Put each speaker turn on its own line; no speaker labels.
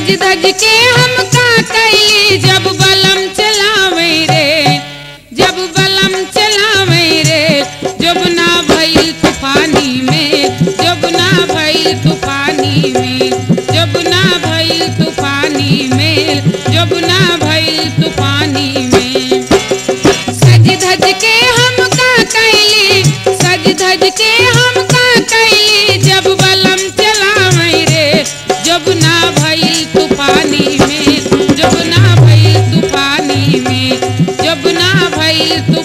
सज धज के हम का कैली जब बलम चलावे रे जब बलम चलावे रे जब ना भइल तूफानी में जब ना भइल तूफानी में जब ना भइल तूफानी में जब ना भइल तूफानी में सज धज के हम का कैली सज धज के हम का कैली जब बलम चलावे रे जब ना भइल तूफानी में जब ना भइल तूफानी में जब ना भइल